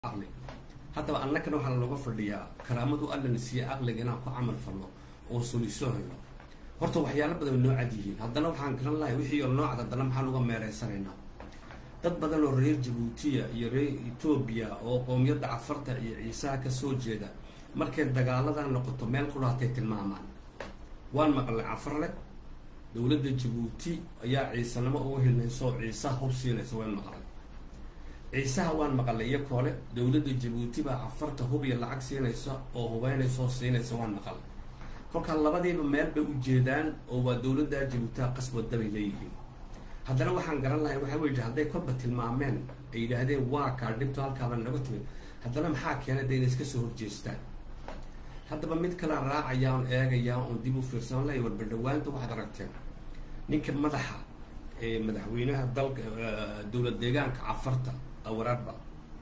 caqli haddaba annagana waxaa looga fadhiyaa karaamadu allana siiya caqliga inaan ku camal falno oo solisoo helno horta waxyaalo badan way noo cad yihiin haddana waxaan garan lahay wixii oo noocad haddana maxaan uga meereysanaynaa dad badan oo reer jabuutiya iyo reer etoobiya oo qowmiyadda cafarta iyo ciisaha kasoo jeeda markay dagaaladan noqoto meel kudhaatay tilmaamaan waan maqlay cafarle dowladda jabuuti ayaa ciisanimo uga hilnayso oo ciisaha hub siinaysa waan maqlay ciisaha waan maqlay iyo koole dowladda jabuuti baa cafarta hub iyo lacag siinaysa oo hubeynaysa oo siinaysa waan maqlay kolkaa labadiiba meel bay u jeedaan oo waa dowladda jabuutiha qasbada bay leeyihiin haddana waxaan garan lahay waxaa wey hadday kolba tilmaameen ay yidhaahdeen waa kaa dhibto halkaaba naga timid haddana maxaa keena de inay iska soo horjeestaan haddaba mid kalaan raacaya on eegaya oon dib u fiirsan lahay warbadhawaanta waxaad aragteen ninka madaxa ee madaxweynaha dalka dowlad deegaanka cafarta awaraadba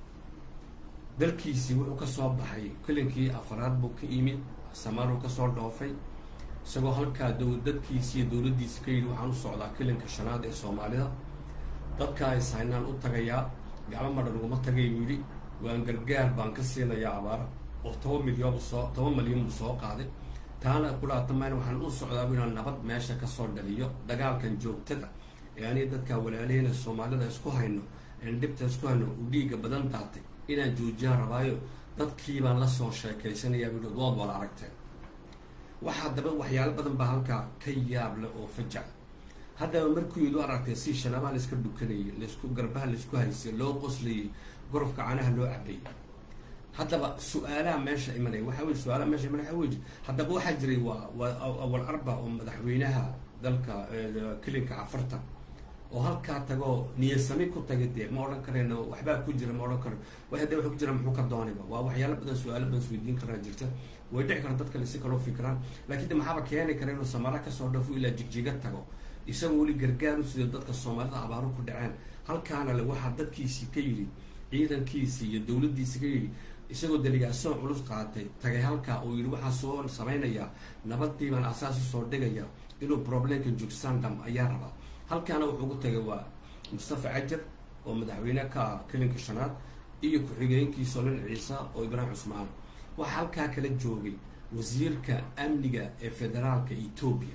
dalkiisii wuxuu kasoo baxay kelinkii afaraad buu ka yimid samaaruu kasoo dhoofay isagoo halkaa dadkiisi iyo dowladdiisi ka yidhi waxaan u socdaa kelinka shanaad ee soomaalida dadkaa ishaynaan u tagayaa gacmo madhan uguma tagay buu yidhi waan gargaar baan ka siinayaa abaara oo toban milyan soo toban milyan buu soo qaaday taana kulaatamayna waxaan u socdaa bu inaan nabad meesha kasoo dhaliyo dagaalkan joogtada ee aniga dadkaa walaalihina soomaalida isku hayno een dhibta isku hayno u dhiiga badan daatay inaan joojiyaan rabaayo dadkii baan lasoo sheekaysanayaa bui waad wala aragteen waxaa daba waxyaalo badan baa halkaa ka yaable oo fajaca haddaba markuu yid u aragtay si shanabaha laiska dhukanayay laisku garbaha laisku haysay loo qoslayay gorofka canaha loo cabayay haddaba su-aalaha meesha imanaya waxaa wey su-aalaha meesha imanaya waxa wey haddaba waxaa jiray waa waa awal arba oo madaxweynaha dalka kelinka cafarta oo halkaa tagoo niyasami ku tagay dee ma odhan karayno waxbaa ku jira ma odhan karo wa de waxa ku jira muxuu ka dooniba waa waxyaalo badan su-aalo badan isweydiin karaa jirta way dhici karaan dad kale si kaloo fikiraan laakiin de maxaaba keeni kara inuu samara kasoo dhafo ilaa jigjiga tago isagoo weli gargaar u sido dadka soomaalida abaaru ku dhaceen halkaana le waxaa dadkiisii ka yidhi ciidankiisii iyo dowladdiisii ka yidhi isagoo deligaasoo culus qaatay tagay halkaa uu yidhi waxaa soo samaynayaa nabadii baan asaas usoo dhigaya inuu problemka jugsandam ayaa rabaa halkaana wuxuu ugu tagay waa mustafa cajar oo madaxweyne ka ah kelinka shanaad iyo ku-xigeenkiisa olin ciisa oo ibraahim cusmaan waxaa halkaa kala joogay wasiirka amniga ee federaalka etoobiya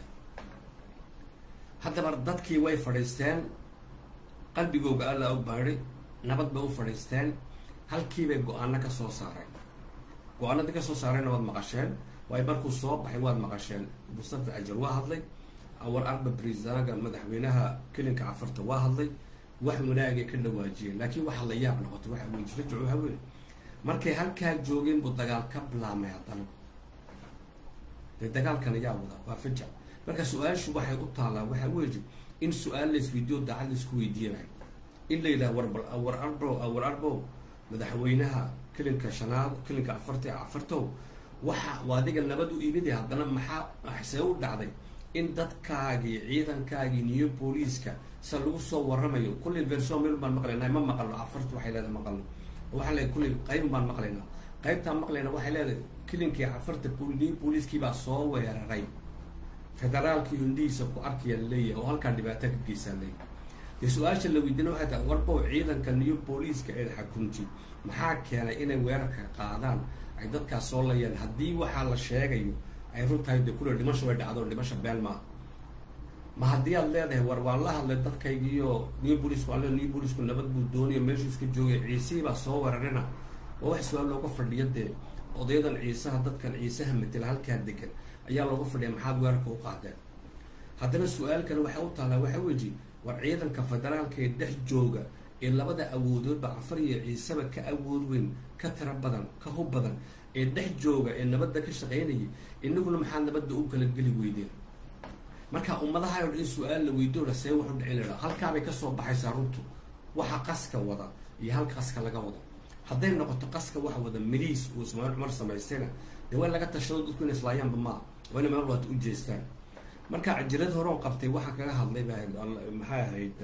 haddaba dadkii way fadhiisteen qalbigooga alla u baadhay nabad bay u fadhiisteen halkiibay go-aano ka soo saareen go-aanadii kasoo saareenna waad maqasheen waayo markuu soo baxay waad maqasheen mustafa cajar waa hadlay awar arba brisaga madaxweynaha kelinka cafarta waa hadlay wax wanaagay ka dhawaajiyeen laakiin waxaa la yaab noqotay waxa wey fajac waxa wey markay halkaa joogeen buu dagaal ka bilaamay haddana dee dagaalkan ayaa wada waa fajac marka su-aashu waxay u taallaa waxaa weji in su-aal la isweydiyo daacad la isku weydiinayo in la yidhaha warbal awar arbo awar arbo madaxweynaha kelinka shanaad kelinka afarta ee cafartow waxa adiga nabad u imid haddana maxaa see u dhacday in dadkaagii ciidankaagii niyo booliiska se lagu soo waramayo kullay verson meel baan maqlaynaa ma maqalno afarta waxay leedahay maqalno waxaa le kullay qayb baan maqlaynaa qaybtaan maqlayna waxay leedahay kilinkii cafarta niyo booliiskii baa soo weeraray federaalkii indhihiisa ku arkaya laleeyahay oo halkaa dhibaato ka geysaa leeyahay dee su-aasha la weydiina waxay tahay warbow ciidanka niyo booliiska ee xakunti maxaa keenay inay weerarka qaadaan ay dadkaas soo layaan haddii waxaa la sheegayo ay run tahay de kule dhimasho way dhacdo dhimasha been maaha ma haddii aad leedahay war waan la hadlay dadkaygiiyo new booliisku alle new booliisku nabad buu doonayo meeshuu iska joogay ciisihii baa soo weerarina waa wax su-aal looga fadhiyo dee odayadan ciisaha dadkan ciisaha matela halkaa degan ayaa looga fadhiya maxaad weerarka u qaadeen haddana su-aal kale waxay u taallaa waxaa weji war ciidanka federaalka ee dhex jooga ee labada awoodoodba cafar iyo ciisaba ka awood weyn ka tira badan ka hub badan ee dhex jooga ee nabadda ka shaqaynayay inaguna maxaa nabadda u kala geli weydeen marka ummadaha o dhan in su-aal la weydoona see waxu dhicin lahaa halkaabay kasoo baxaysaa runtu waxa qaska wada iyo halka qaska laga wado hadday noqoto qaska waxa wada miliis uu ismaaciil cumar samaystayna dee waa laga tashado dadku in islaayaanba maa waa ina meel waata u jeestaan marka cajirad horeon qabtay waxaa kaga hadlay ba maxay ahayd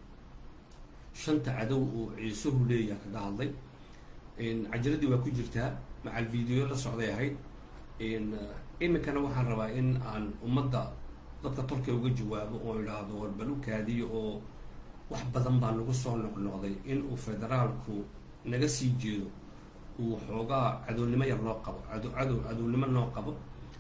shanta cadow uu ciisuhu leeyaha kaga hadlay cajiradii waa ku jirtaa macal video la socday ahayd iminkana waxaan rabaa in aan ummadda dadka tolka uga jawaabo oo idhaahdo warbalukaadiyo oo wax badan baa nagu soo noqnoqday in uu federaalku naga sii jeedo uu xoogaa cadownimo yar noo qabo cado cadow cadownimo noo qabo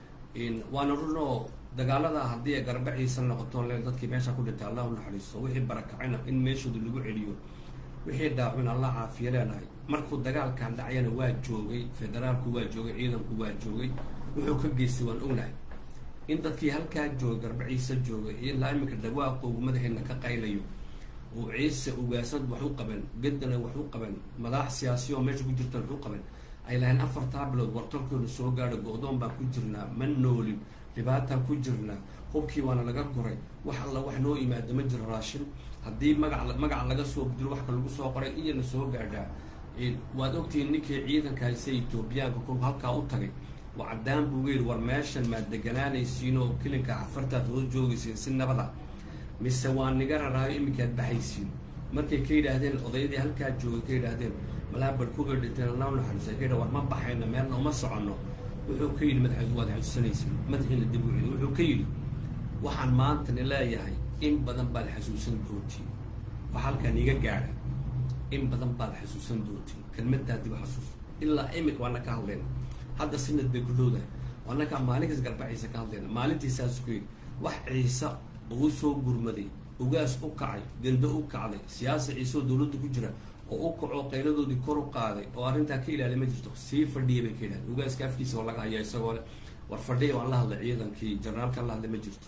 waana runoo dagaalada haddii ay garbaciisa noqoto le dadkii meesha ku dhintay allah u naxariisto wixii barakacayna in meeshooda lagu celiyo wixii dhaawin allah caafiya leenahay markuu dagaalkan dhacyana waa joogay federaalku waa joogay ciidanku waa joogay wuxuu ka geystay waan ognahay in dadkii halkaa joogay garbaciisa joogay ilaa iminka dhawaaqoogu madaxiina ka qaylayo oo ciise ugaasad wax u qaban gaddana wax u qaban madax siyaasiya oo meesha ku jirtan wax u qaban ay lahayn afartaa bilood wartalkooda soo gaadho go-doon baan ku jirnaa ma noolin dhibaataan ku jirnaa hubkii waana laga guray wax alla wax noo yimaado ma jiro raashin haddii magac magac laga soo bedilo waxka lagu soo qoray iyana soo gaadhaa waad ogtihiin ninkii ciidanka hayse etoobiyaanka kolku halkaa u tagay waa caddaan buu yidhi war meeshan maad deganaanaysiin oo kilinka cafartaad hoos joogaysiin si nabada mise waa niga raraayo iminkaad baxaysiin markay ka yidhaahdeen odayadii halkaa joogay ka yidhaahdeen malaa barkuga dhinteen allah naxariisa ka yidha war ma baxayno meelna uma soconno wuxuu ka yidhi madax waad xasuusanaysiin madaxiina dib u celi wuxuu ka yidhi waxaan maantani leeyahay in badan baad xasuusan doontiin wax halkaan iga gaadha in badan baad xasuusan doontiin kelmadaa dib xasuus ilaa imika waana ka hadlayna hadda sinad bay ku dhowdahay waanakaa maalinkaas garbaciisa ka hadlayna maalintiisaas ku yidhi wax ciise oo u soo gurmaday ugaas u kacay gando u kacday siyaasa ciiseoo dowladda ku jira oo u kacoo qayladoodii kor u qaaday oo arrintaa ka ilaali ma jirto sii fadhiya bay ka yidhahdeen ugaaska afkiisa oo laga haya isagoo le war fadhiya waan la hadlay ciidankii janaraalka la hadlay ma jirto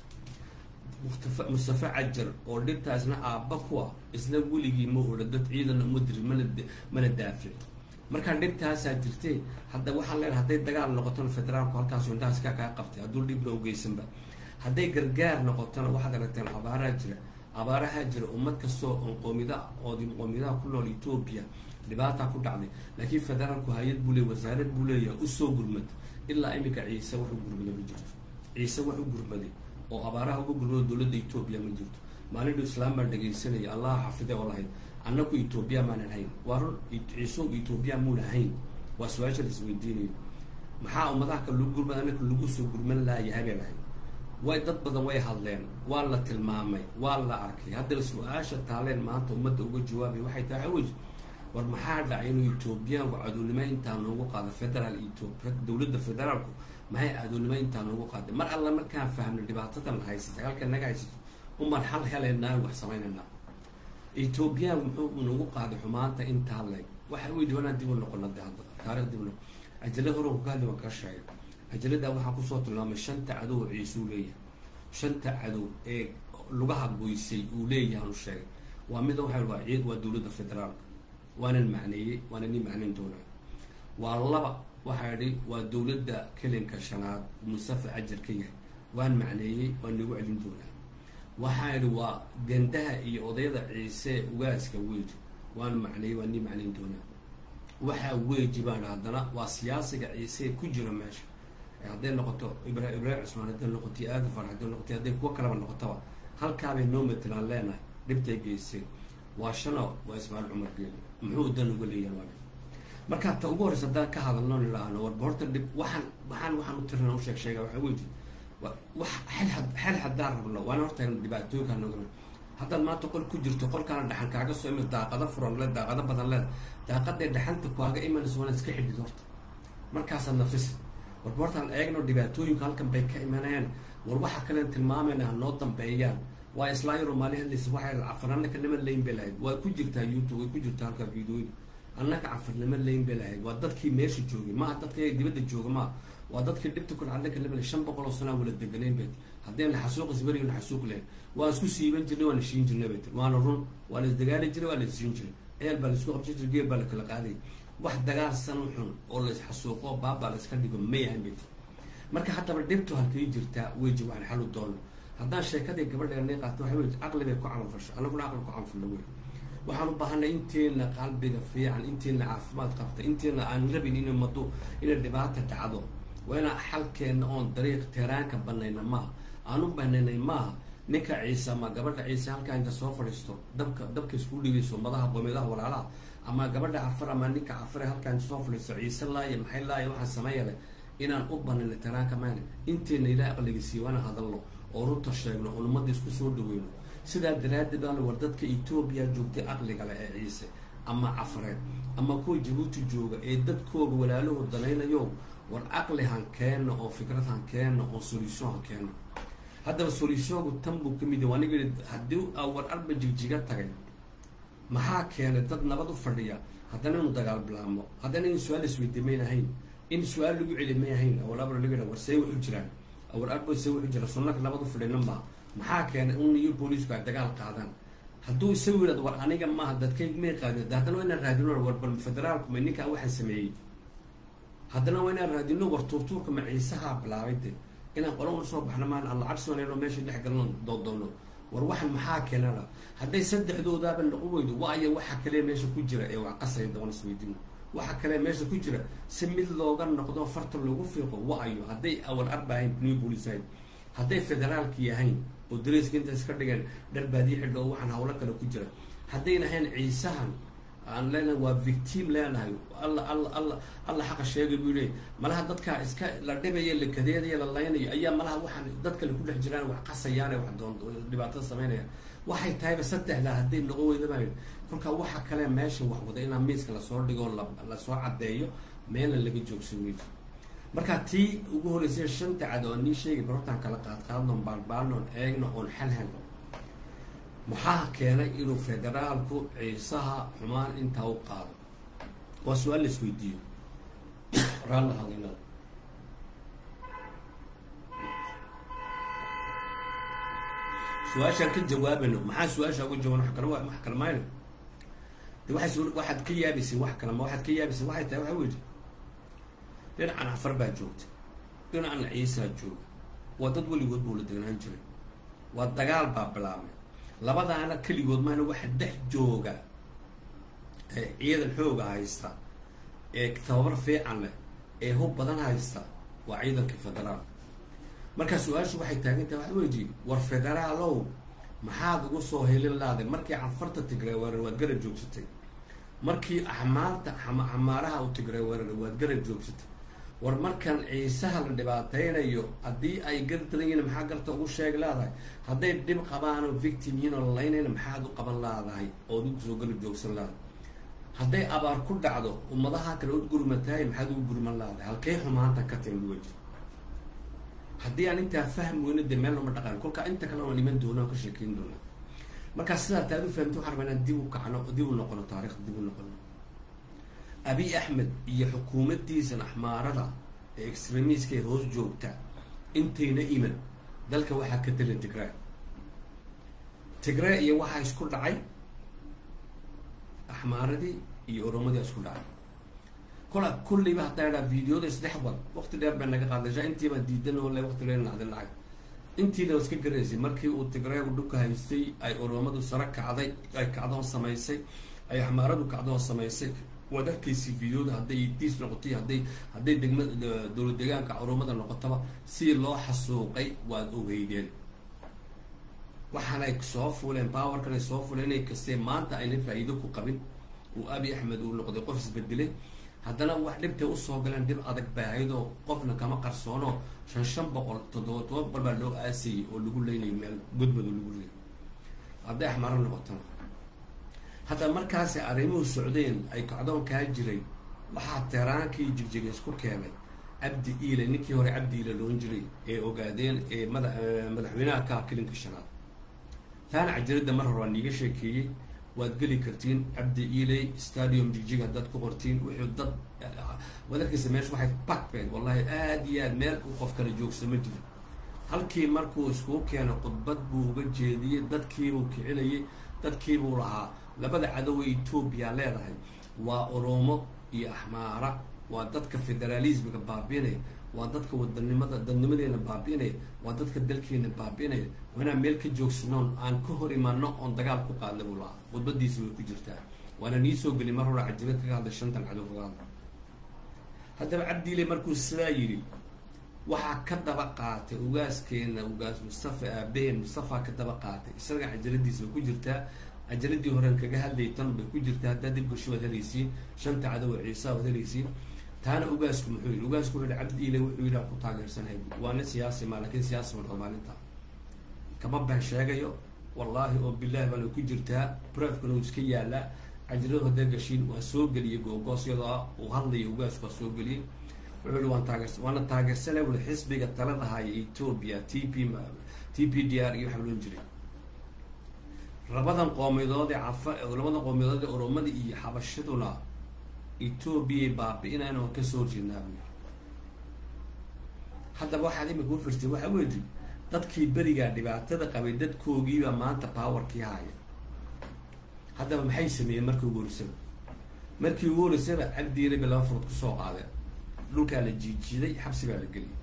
mustafa mustafa cajar oo dhibtaasna aabba ku ah isna weligii ma odha dad ciidanna uma dirin mana mana daafic markaa dhibtaasaa jirtee hadda waxaan leenahay hadday dagaal noqotona federaalku halkaasu indhahaas kaa kaa qabtay hadduu dhibna ugeysanba hadday gargaar noqotona waxaad aragteen abaaraha jira abaaraha jira ummad kastoo on qoomida oodi qoomiyadaha ku nool etoobiya dhibaataa ku dhacday laakiin federaalku hay-ad buu leey wasaarad buu leeyahay usoo gurmad ilaa iminka ciise wax u gurmaday ma jirto ciise wax u gurmaday oo abaaraha uga gurmado dowladda etoobiya ma jirto maalinu islaam baan dhegaysanaya allah xafide oo lahayd annagu etoobiya maanan hayn waa run ciiso etoobiya muuna hayn waa su-aasha la isweydiinayo maxaa ummadaha kale lagu gurmada annaka lagu soo gurman laayahay bay lahayd way dad badan way hadleen waa la tilmaamay waa la arkay haddana su-aasha taaleen maanta ummadda uga jawaabay waxay tahay awey war maxaa dhacay inuu etoobiyaanku cadownimo intaa noogu qaado federaal etoobiya dowladda federaalku maxay cadownimo intaa noogu qaaday mar alla markaan fahmno dhibaatadan haysata halka naga haysato umaan xal helaynaa wax samaynaynaa etoobiyaanku muxuu nagu qaaday xumaanta intaa leeg waxa u yidhi wanaan dib u noqono de hadda taarikh dib u noqon ajala horan ku hadli waan kaa sheegay ajaladaa waxaa kusoo tilmaamay shanta cadow oo ciisuu leeyahay shanta cadow ee lugaha goysay uu leeyahay anu sheegay waa mida waxa waa ciid waa dowladda federaalka waanan macneeyey waana nin macnayn doonaa waa laba waxaa idhi waa dowladda kelinka shanaad mustafa cajar ka yahay waan macneeyey waan nagu celin doonaa waxaa idhi waa gandaha iyo odayada ciise ugaaska weji waan macneeyey waan nii macnayn doonaa waxaa weji baan haddana waa siyaasiga ciise ku jira meesha hadday noqoto ibra ibraahim cusmaan hadday noqoto aadafar hadday noqoto hadday kuwo kaleba noqotaba halkaabay noo matalaan leenahay dhibtay geysteen waa shano waa ismaaciil cumar geeli muxuu dan uga leeyahay waa markaa ta ugu horreysa haddaan ka hadalno nilaahno warba horta dhib waxaan waxaan waxaan u tirana u sheeg sheega waxaa weji wax xel xel haddaan rabno waana horta dhibaatooyinkaa noogana haddaad maanta qol ku jirto qolkaana dhaxan kaaga soo imid daaqado furan le daaqado badan leeda daaqaday dhaxanta kaaga imanayso waana iska xidhid horta markaasaad nafisa warba hortaan eegno dhibaatooyinku halkan bay ka imanayaan war waxa kalen tilmaamayna ha noo dambeeyaan waa islaayaro maali hadlaysa waxay cafarnaka nama layn bay lahayd waa ku jirtaa youtube way ku jirtaa halkaa videoyda annaka cafarnimo layn bay lahayd waa dadkii meesha joogay maaha dadka dibadda jooga maa waa dadkii dhibta ku dhacdaka lama shan boqol oo sanaa wala deganayn bay haddayna xasuuqis berigana xasuuq lahayn waan isku siiban jirnay waana shiin jirnay bay tir waana run waa la isdagaali jiray waa la isiin jiray ceel baa la isku qabsan jiray geel baa la kala qaaday wax dagaal san u xun oo la isxasuuqo baabaa la iska dhigo ma yahan bay tir marka haddaba dhibtu halkay jirtaa weji waxaan xalu doono haddaan sheekadii gabadheena qaato waxa wey caqli bay ku camal fasho annaguna caqli ku camalfalna wey waxaan u baahanay inteena qalbiga fiican inteena caafimaad qabta inteena aan rabin in mado inay dhibaata dhacdo waa inaan xalkeena oon dariiq teeraanka banayna maaha aan u banaynay maaha ninka ciise ama gabadha ciise halkaa inta soo fadhiisto dabka dabka isku dhigayso madaha qoomidaha walaalaha ama gabadha cafar ama ninka cafare halkaa inta soo fadhiisto ciise laaya maxay laaya waxaan sameeyale inaan u banayno teeraanka maana inteena ilaah aqliga siiyo waana hadalno oo runta sheegno oon ummadda isku soo dhaweyno sidaa daraaddeed aan war dadka etoobiya joogtay aqliga leh ee ciise ama cafareed ama kuwa jabuuti jooga ee dadkooga walaalahoo danaynayo war aqli han keenno oo fikrad han keenno oo solution han keenno haddaba solutionku tan buu ka mid yahay aniga yidhi haddii aa war arba jigjiga tagay maxaa keenay dad nabad u fadhiya haddana inuu dagaal bilaamo haddana in su-aal isweydiye mayn ahayn in su-aal lagu celi may ahayn awal abra laga yidha war see wuxu jiraan awal arba see wuxu jira sunnaka nabad u fadhina maa maxaa keenay un iyo booliisku ay dagaal qaadaan hadduu isagu yidhahdo war aniga maaha dadkayg may qaadin haddana waa inaan raadino war bal federaalku ma ninkaa waxaan sameeyey haddana waa inaan raadino war tuurtuurka ma ciisahaa bilaabay de inaan qola una soo baxno maan alla cabsi wanayno meesha dhex galno doodoono war waxan maxaa keenana hadday saddexdoodaaba noqon weydo waayo waxa kale meesha ku jira ee wax qasaya doon isweydiino waxa kale meesha ku jira si mid looga noqdo farta loogu fiiqo waayo hadday awal arba ahayn new police ahayn hadday federaalki ahayn oo dareyska inta iska dhigeen dharbaadiyo xidho oo waxaan hawlo kale ku jira haddayna ahayn ciisahan aan leenahay waa victim leenahay alla alla alla alla xaqa sheegay buu leey malaha dadkaa iska la dhibaya la kadeedaya la laynayo ayaa malaha waxaan dad kale ku dhex jiraan wax qasayaan wax doon dhibaatada samaynaya waxay tahayba saddexdaa hadday noqon weydabaa kolkaa waxa kale meesha wax wada inaa miiska lasoo dhigo lasoo caddeeyo meelna laga joogsan weydo marka tii ugu horreysay shanta cad oo nii sheegay barortaan kala qaadqaadno baalbaalnoon eegno oon xal helno maxaa keenay inuu federaalku ciisaha xumaan intaa u qaado waa su-aal la isweydiiyo raalla hadinada su-aashaan ka jawaabayno maxaa su-aasha uga jawaban wa kale wax kale mayno de waay waxaad ka yaabaysay wax kale ma waxaad ka yaabaysay waxay tahay waxa weji dhinacan afar baa joogta dhinacan ciisaa jooga waa dad weligood buu la degnaan jiray waa dagaal baa bilaabmay labadaana keligood maana waxa dhex jooga ee ciidan xooga haysta ee tababar fiican leh ee hub badan haysta waa ciidanka federaalka markaa su-aashu waxay taagantahay waxa weji war federaalow maxaad ugu soo helin laaday markii cafarta tigray weerar waad garab joogsatay markii axmaarta xamaaraha u tigray weerar waad garab joogsatay war markan ciisaha la dhibaataynayo haddii ay gardaran yihiin maxaa garta ugu sheegi laadahay hadday dhib qabaanoo victim yihiin oo lalaynayna maxaad u qaban laadahay ood ugu soo garab joogsan laadahay hadday abaar ku dhacdo ummadaha kale ud gurmatahay maxaad ugu gurman laadahay halkay xumaantan ka timid weji haddii aan intaa fahm weyno dee meel nama dhaqan kolkaa inta kale waan iman doona oo ka sheekeyn doona markaa sidaa taad u fahamta waxaan rabaa inaan dib u kacno dib u noqono taarikhda dib u noqono abiy axmed iyo xukuumaddiisan axmaarada ee extremiiska ee hoos joogta intayna iman dalka waxaa ka tala tigraa tigraa iyo waxaa isku dhacay axmaaradii iyo oromadii isku dhacay kola kulliba haddaa idhaa videoda isdhex wad waqti dheer bay naga qaadashaa intiiba diidan oo le waqti dheer nacdin lacag intiina iska garaysay markii uu tigreegu dhulka haystay ay oromadu sare kacday ay kacdoon samaysay ay axmaaradu kacdoon samaysay waad arkaysay videoda hadday diis noqotay hadday hadday degma dowlad deegaanka oromada noqotaba si loo xasuuqay waad ogeydeen waxaanay soo fuuleen powerkan ay soo fuuleen inay kastee maanta ayna faa-iido ku qabin uu abi axmed uu noqday qof isbedelay haddana wax dhibtay usoo galeen dhib adag bay ahayd oo qofna kama qarsoono shan shan boqol toddoba toban boqol baa loo aasayay oo lagu leynayay meel godmad oo lagu leeyay hadday axmaaro noqotona hadda markaasi arrimuhu socdeen ay kacdoon kaa jiray waxaa teeraankii jigjiga isku keenay cabdi iile ninkii hore cabdi iile loon jiray ee ogaadeen ee mada madaxweynaha ka kilinka shanaad taana cajiradda mar hore waa niiga sheekeeyey waad geli kartiin cabdi iiley stadium jigjiga haddaad ku qortiin wuxuu dad waad arkaysa meesha waxay bakbeen wallahi aada iyo aad meel u qof kala joogsa ma jiro halkii markuu iskuu keeno khudbad buu uga jeediyey dadkiibuu kicinayay dadkiibuu lahaa labada cadowe etoobiya leedahay waa oromo iyo axmaara waa dadka federaalismiga baabiinaya waa dadka wadanimada dadnimadeena baabiinaya waa dadka dalkeena baabiinaya waa inaan meel ka joogsanoon aan ka hor imaano oon dagaal ku qaadna buu lahaa khudbadiisi way ku jirtaa waana nii soo geli mar hore cajirad kaga hadlay shantan cadow kaga hadla haddaba cabdiile markuu sidaa yidhi waxaa ka daba qaatay ugaaskeena ugaas mustafa aabaheen mustafa ka daba qaatay isaga cajaladiisa way ku jirtaa cajaladii horen kaga hadlayay tan bay ku jirtaa haddaad dib gasho waad helaysiin shanta cadow ciisa waad helaysiin taana ugaasku muxuu yidhi ugaasku wuxuu yihi cabdi ile wuxuu yidhi aan ku taageersanahay waa nin siyaasi maa lakin siyaasi ma maalinta kama been sheegayo wallaahi oo bilahi baana ku jirtaa brefkana uu iska yaalaa cajilada hadee gashiin waa soo geliyey googoos iyadoo uu hadlaya ugaas waa soo geliyey wuxuu yihi waan taageers waana taageersanay wuli xisbiga talada haya ethoobia t p t p d r iyo waxaa loon jiray labadan qoomiyadood ee cafa labadan qoomiyadood ee oromada iyo xabashaduna ethoobiya baabi-inayna waan kasoo horjeednaa buu yiri haddaba waxaad imika u firtay waxa weyi dadkii berigaa dhibaatada qabay dadkoogiibaa maanta powerkii haya haddaba maxay sameeyeen markii ugu horeysaba markii ugu horeysaba cabdiile bay laba furud kusoo qaadeen dhulkaa la jiijiiday xabsi baa la geliyey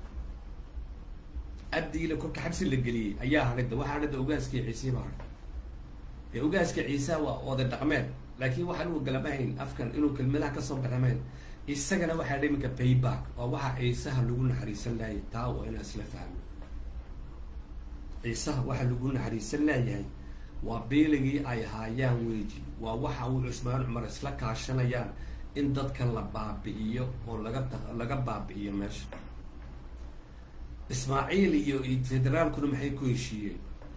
cabdiile kolka xabsi la geliyey ayaa hadhida waxaa hadhida ogaaskii ciisii baa hadhay ee ogaaska ciisaa waa oday dhaqmeed laakiin waxaan u galamahayn afkan inuu kelmadaha kasoo baxamayn isagana waxaa dha iminka payback oo waxaa ciisaha lagu naxariisan laayay taa waa inaan isla fahmo ciisaha waxaa lagu naxariisan laayahay waa beeligii ay haayaan weji waa waxa uu cusmaan cumar isla kaashanayaan in dadka la baabi'iyo oo laga laga baabi'iyo meesha ismaaciil iyo federaalkuna maxay ku heshiiyeen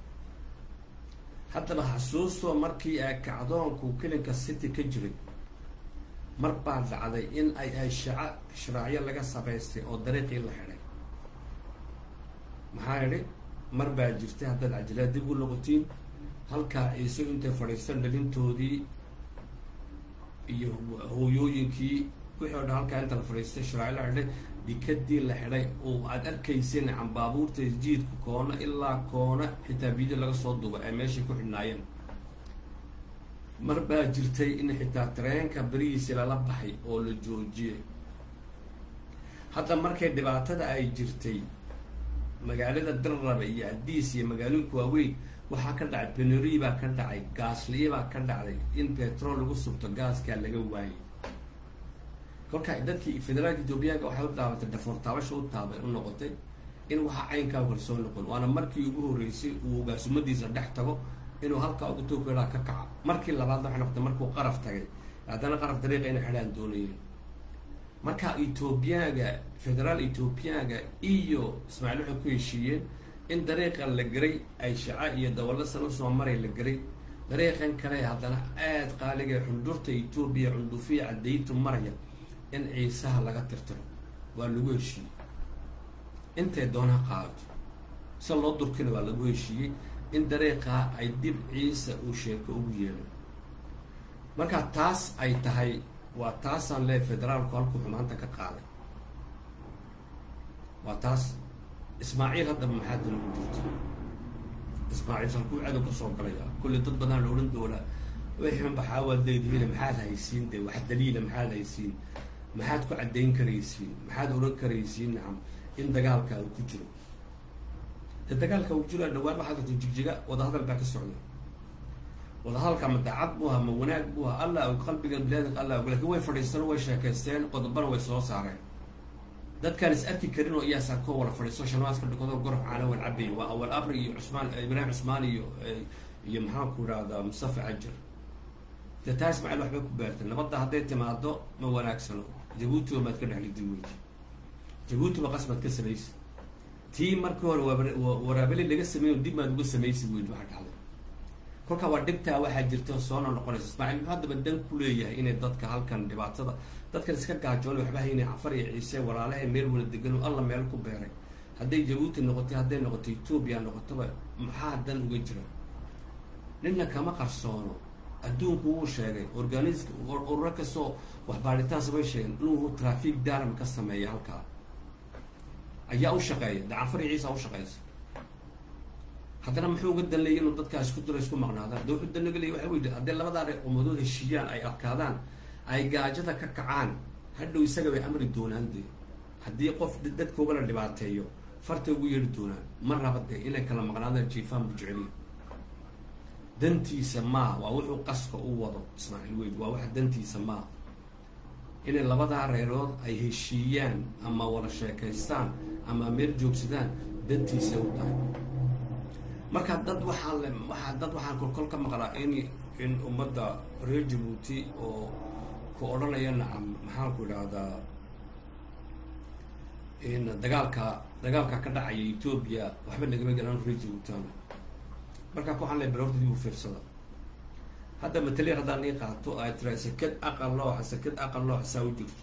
haddaba xasuustoo markii ay kacdoonku kelinka city ka jiray mar baa dhacday in ay ay shaca sharaacyo laga samaystay oo dariiqii la xidhay maxaa idhi mar baa jirtay haddaad cajilaad dib u noqotiin halkaa ciise intay fadhiistan dhalintoodii iyo hooyooyinkii wixii o dhan halkaa inta la fadhiistay sharaacyo la xidhay dikadii la xidhay oo aad arkayseen cambaabuurta jiidka koona ilaa koona xitaa video laga soo duba ay meeshay ku xidhnaayeen mar baa jirtay in xitaa tareenka berihiisi lala baxay oo la joojiyay hadda markay dhibaatada ay jirtay magaalada dalraba iyo adiis iyo magaalooyinka waaweyn waxaa ka dhacay benori baa ka dhacay gaasliya baa ka dhacday in petrol lagu subto gaaskaa laga waayay kolka dadkii federaalka ethoobiyaanka waxay u taabatay dhafoor taabasha u taaba u noqotay in waxaa caynkaa kalsoo noqon waana markii ugu horreysay uu gaasumadiisa dhex tago inuu halkaa ugu toogeelaa ka kaco markii labaadna waxay noqotay markuu qaraf tagay haddana qaraf dariiqa inay xidhaan doonayeen marka ethoobiyaga federaal ethoobiyaga iyo ismaaciil waxay ku heshiiyeen in dariiqa la geray ay shaca iyo dawallo san usoo maray la geray dariiqan kale haddana aada qaaliga xundurta etoobiya cundufiya cadaytu maraya in ciisaha laga tirtiro waa lagu heshiiyey intay doonaa qaadato si loo durkina waa lagu heshiiyey in dariiqaa ay dib ciisa uu sheeko ugu yeelay marka taas ay tahay waa taasaan leey federaalku halkuu xumaanta ka qaaday waa taas ismaaciil haddaba maxaa dana ku jirta ismaaciil halkuu cadow ka soo galaya kulli dad badan la odhan doonaa wixin baxaawaad leedihiin maxaad haysiin de wax daliila maxaad haysiin maxaad ku caddayn karaysiin maxaad odhan karaysiin nacam in dagaalka uu ku jiro de dagaalka uu jiro dhawaan waxaad arto jigjiga wadahadal baa ka socda wadahadalka ma daacad buu ahaa ma wanaag buu ahaa allah og qalbiga bilaadinka allah og lakin way fadhiisteen way sheekaysteen qodobana way soo saareen dadkaan is arki karin oo iyaas arkoo wala fadhiisto shanwaaska dhakado gorof caanawan cabay waa awal abri iyo cusmaan ibraahim cusmaan iyo iyo maxaan ku idhahdaa mustafa cajar de taa ismaaciil waxbay ku beertay nabadda hadday timaado ma wanaagsano jabuutiba maad ka dhexlidi weji jabuutiba qasmaad ka samaysi tii markii hore waraabeli laga sameeyo dib maad uga samaysi weji waxa dhacday kolka waa dhibtaa waxaa jirta soona noqonaysa ismaaciil muxuu haddaba dan ku leeyahay inay dadka halkan dhibaatada dadkan iska gaajoonay waxba haynay cafar iyo ciise walaalahay meel wala degan alla meel ku beeray hadday jabuuti noqotay hadday noqoto etoobiya noqotoba maxaa dan uga jira nina kama qarsoono adduunku wuu sheegay organisk ururo kastoo waxbaaritaan samay sheegeen inuu trafic darm ka sameeya halkaa ayaa u shaqeeya de cafar iyo ciisa u shaqeysa haddana muxuu uga danleeyay inuu dadkaa isku diro isku maqnaadaan de wuxuu danaga leeyay waxa weydi haddii labadaa umadood heshiiyaan ay adkaadaan ay gaajada ka kacaan hadhow isaga bay amri doonaan de haddii qof dadkooga la dhibaateeyo fartay ugu yeeri doonaan ma raba de inay kala maqnaadaan jiifaan bu jeceliya dantiisa maa waa wuxuu qaska u wado ismaaciil weyd waa waxa dantiisa maa inay labadaa reerood ay heshiiyaan ama wada sheekaystaan ama meel joogsadaan dantiisa u tahay marka dad waxaa le waaa dad waxaan kolkol ka maqlaa in in ummadda reer jabuuti oo ku odhanaya nacam maxaan ku idhaahdaa in dagaalka dagaalka ka dhacaya etoobiya waxba nagama galaan reer jabuutiana markaa waxaan le balorta dib u fiirsada hadda mataliya haddaan ii qaato ay tira sakad aqal looxa sakad aqal looxa saa u jirto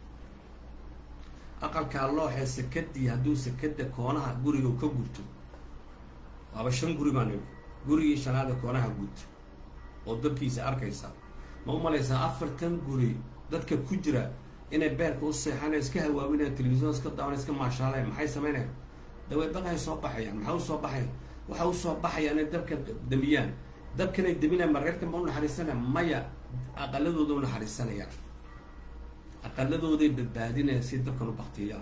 aqalkaa looxee sakadii hadduu sakada koonaha guriga ka gurto waaba shan guri baan ii gurigii shanaada koonaha gurta oo dabkiisa arkaysa ma u malaysaa afartan guri dadka ku jira inay beerka u seexanay iska hawaawinaya telefisyon iska daawan iska maashaalay maxay sameynayaan daway baqay soo baxayaan maxaa usoo baxaya waxa usoo baxaya inay dabka damiyaan dabkanay daminaya marreerka ma u naxariisanaya maya aqaladooda u naxariisanayaan aqaladooday badbaadinayaan si dabkan u baktiyaan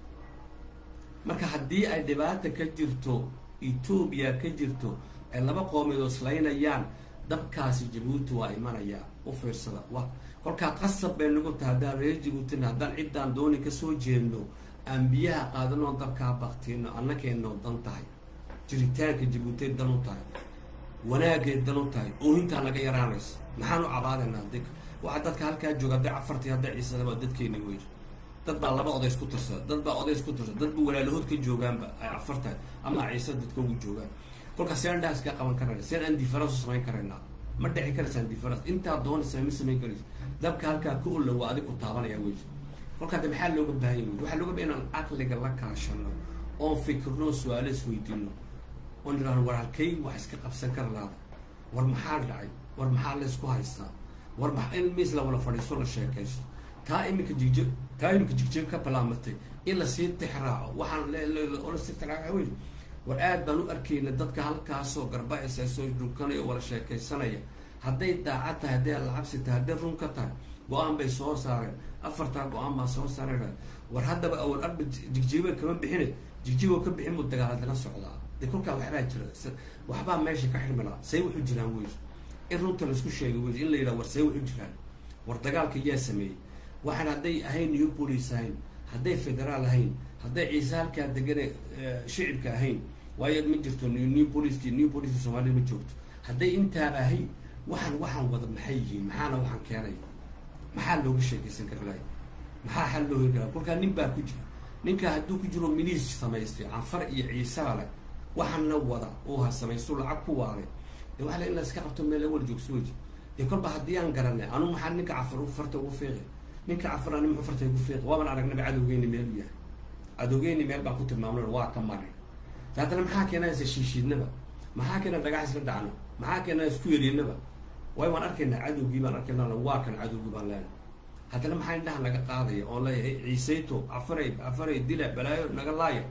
marka haddii ay dhibaata ka jirto etoobiya ka jirto ay laba qoomeed oo islaynayaan dabkaasi jabuuti waa imanayaa u fiirsada wa kolkaa qasab bay nagu tahay haddaan reer jabuutina haddaan ciddaan dooni kasoo jeedno aan biyaha qaadanoo dabkaa baktiyno annakeenoo dan tahay jiritaanka jabuutay dan u tahay wanaagay dan u tahay oohintaa naga yaraanaysa maxaan u cabaadaynaa dik waxaa dadka halkaa jooga hadday cafartii hadday ciisada waa dadkeeni wey dad baa laba odays ku tirsada dad baa odays ku tirsada dad ba walaalahood ka joogaanba ay cafar tahay ama ciise dadka ugu joogaan kolkaa seen dhaas ka qaban karayna seen aan difference u samayn karaynaa ma dhici karaysaan difference intaa doonaysa ma samayn karaysa dabka halkaa ka olla waa adig ku taabanaya wey kolkaa de maxaa looga baahanya wey waxaa looga bahaya inaan caqliga la kaashano oon fikirno su-aalo isweydiino oon idhahno war halkay wax iska qabsan kara laada war maxaa dhacay war maxaa laysku haystaa war ma in miis la wala fadhiisto la sheekaysto taa iminka jigjir taa iminka jigjir ka balaamatay in lasii tixraaco waxaan oo lasii tixraaco wey war aad baan u arkayna dadka halkaasoo garba-isa soo dhunkanaya wala sheekaysanaya hadday daacad tahay hadday alacabsi tahay hadday run ka tahay go-aan bay soo saareen afartaa go-aan baa soo saareen war haddaba awal arba jigjiba kama bixine jigjibo ka bixin buu dagaaladala socdaa de kolkaa waxbaa jira waxbaa meesha ka xirmilaa say wuxu jiraan wey in runta laisku sheegay wey in la yidhaha war say wuxu jiraan war dagaalka yaa sameeyey waxaan hadday ahayn new police ahayn hadday federaal ahayn hadday ciise halkaa degane shicibka ahayn waayo ma jirto new police new police soomaalida ma joogto hadday intaaba ahayn waxaan waxaan wada maxay yihiin maxaana waxaan keenay maxaa looga sheekaysan kara lahay maxaa xal loo heli karaa kolkaa nin baa ku jira ninka hadduu ku jiro miliis samaystay canfar iyo ciisaa leh waxaana wada oo ha samaysto lacag ku waaday de waxa la in la iska qabto meel awal joogso weji dee kolba haddii aan garanay anu maxaa ninka cafar farta ugu fiiqi ninka cafar ani muxuu farta ugu fiiqi waaban aragnaba cadowgeyni meel u yahay cadowgeyni meel baan ku tilmaamna waa ka marin haddana maxaa keenaysa shiishiidnaba maxaa keena dhagax isla dhacno maxaa keena isku yeriinaba waay waan arkaynaa cadowgii baan arkayna waa kan cadowgii baan leenahay haddana maxaa indhaha naga qaadaya oon leeyahay ciiseyto cafaray cafaray dila balaayo naga laaya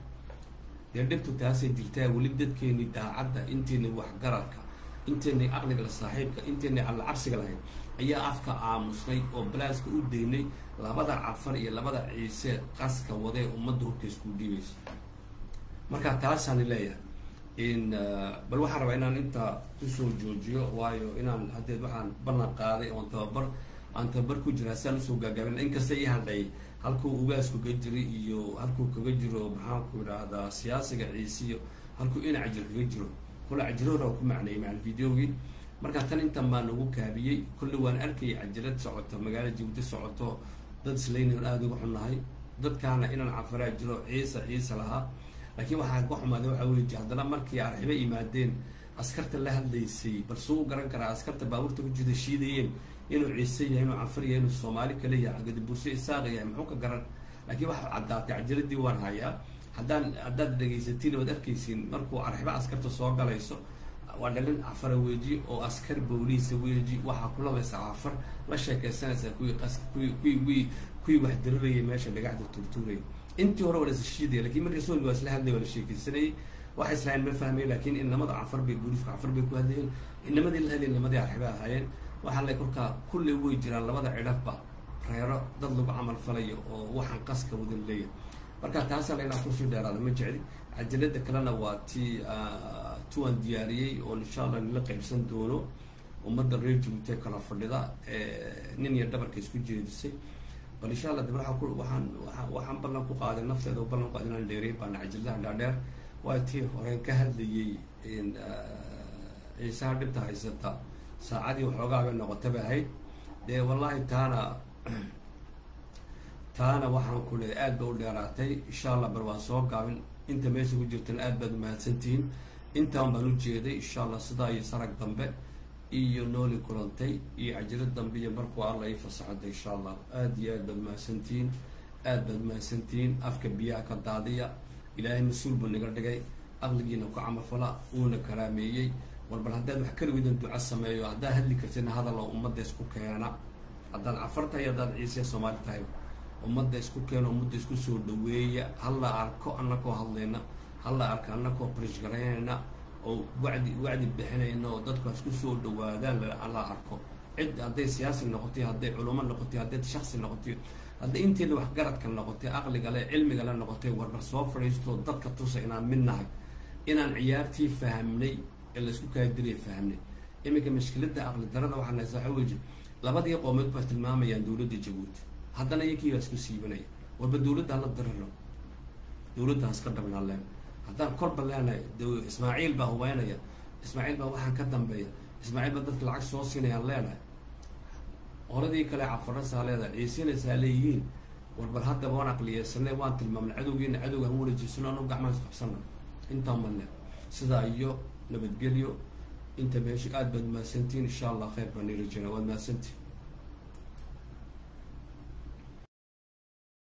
dee dhibtu taasay jirtaa weli dadkeeni daacadda inteeni waxgaradka inteeni aqliga la saaxiibka inteeni alla cabsiga lahayd ayaa afka aamusnay oo balaaska u daynay labada cafar iyo labada ciise qaska wadee ummadda horta isku dhiibaysa marka taasaani leeyahay in bal waxaan rabaa inaan intaa kusoo joojiyo waayo inaan haddeed waxaan ballan qaaday oon tababar aan tababar ku jiraa siaan usoo gaagaabin inkasta ii hadhay halkuu ugaasku ka jiri iyo halkuu kaga jiro maxaanku idhaahdaa siyaasiga ciisiyo halkuu ina cajir kaga jiro kule cajirahora ku macneeyay macal videogii marka tan intan baa nagu kaabiyey kulle waan arkayay cajirad socoto magaala jabuuti socoto dad islaynayon aada uga xunnahay dadkaana inaan cafaraa jiro ciisa ciisa lahaa laakiin waxaa ka xumaaday waxaa weyi haddana markii arxibo yimaadeen askarta la hadlaysay bal suu u garan karaa askarta baabuurta ku jirta shiidayeen inuu ciise yahay inuu cafar yahay inuu soomaali kale yahay gadaburse isaaq yahay muxuu ka garan laakiin waxaa caddaatay cajiradii waan hayaa haddaan haddaad dhegaysatiin waad arkaysiin markuu arxibo askarta soo galayso waa dhalin cafara weeji oo askar booliisa weeji waxaa kulabaysa cafar la sheekaysanaysaa kuwii qas kuwii kuwii kuwii kuwii wax dirirayay meesha dhagaxda turtuurayay intii hore waa la isashiidaya lakin markii soolgi waa isla hadlay waa la sheekaysanayay waxay islahayn ma fahmay laakiin inamada cafar bay booliiska cafar bay ku hadlayeen inamadii la hadlay inamadii arxiba ahaayeen waxaa la kolkaa kulley way jiraan labada cidhafba reero dad lagu camal falayo oo waxaan qaska wadan leeyahay marka taasaa la inaan kusii dheeraada ma jecli cajalada kalena waa tii tuwaan diyaariyey oo insha allah nila qaybsan doono ummadda reer jabuuti kala fadhida nin iyo dhabarka isku jeedisay bal insha allah daba waaa waxaan waxaan ballan ku qaaday nafteeda oo ballan ku qaaday inaan dheereyn baana cajaladaha dhaadheer waa tii horeen ka hadlayay ciisaha dhibta haysata saacadii waxoogaa bay noqotaba ahayd dee wallaahi taana taana waxaan ku leeay aad ba u dheeraatay insha allah bal waan soo gaabin inta meesha ku jirtana aad baad umahadsantihiin intaan baan u jeeday insha allah sidaa iyo sarag dambe iyo nooli kulantay iyo cajiro dambe iyo markuu alla ii fasaxada insha allah aada iyo aad baad mahadsantihiin aad baad mahadsantihiin afka biyaha ka daadiya ilaahay mas-uul buu naga dhigay aqligiina ku camalfala uuna karaameeyey war bal haddaad wax kaligiidan duco sameeyo haddaad hadli kartina hadaloo ummadda isku keena haddaad cafar tahay haddaad ciise soomaali tahay ummadda isku keena ummadda isku soo dhaweeya hala arko anakoo hadlayna hala arka anakoo barishgaraynayna oo wacdi wacdi bixinayna oo dadku isku soo dhawaadaan la arko cid hadday siyaasi noqotay hadday culamo noqotay hadday shaksi noqotay hadday inteeda waxgaradka noqotay aqliga le cilmiga le noqotay warbar soo fadhiisto dadka tusa inaan mid nahay inaan ciyaartii fahamnay ee laysku kaadiriya fahamnay iminka mashkiladda aqli darada waxaa naysa waxa weji labadii qoomeed baa tilmaamayaan dowladda jabuuti haddana iyakii baa isku siibanaya warba dowladda hala diriro dowladda haska dhabnaa leen haddaan korba leenahay ismaaciil baa hubeynaya ismaaciil baa waxaan ka dambeeya ismaaciil baa dadka lacag soo siinayaan leenahay qoladii kale cafarasaa leedahay ciisinaysaa leeyihiin warbar haddaba waan aqliyeysanay waan tilmaamnay cadowgiina cadowga han walajiisano anu gacmaan is qabsana intaa male sidaa iyo nabadgelyo inta meesha aada baad mahadsantihiin insha allah khayr baan ila jira waad mahadsantihin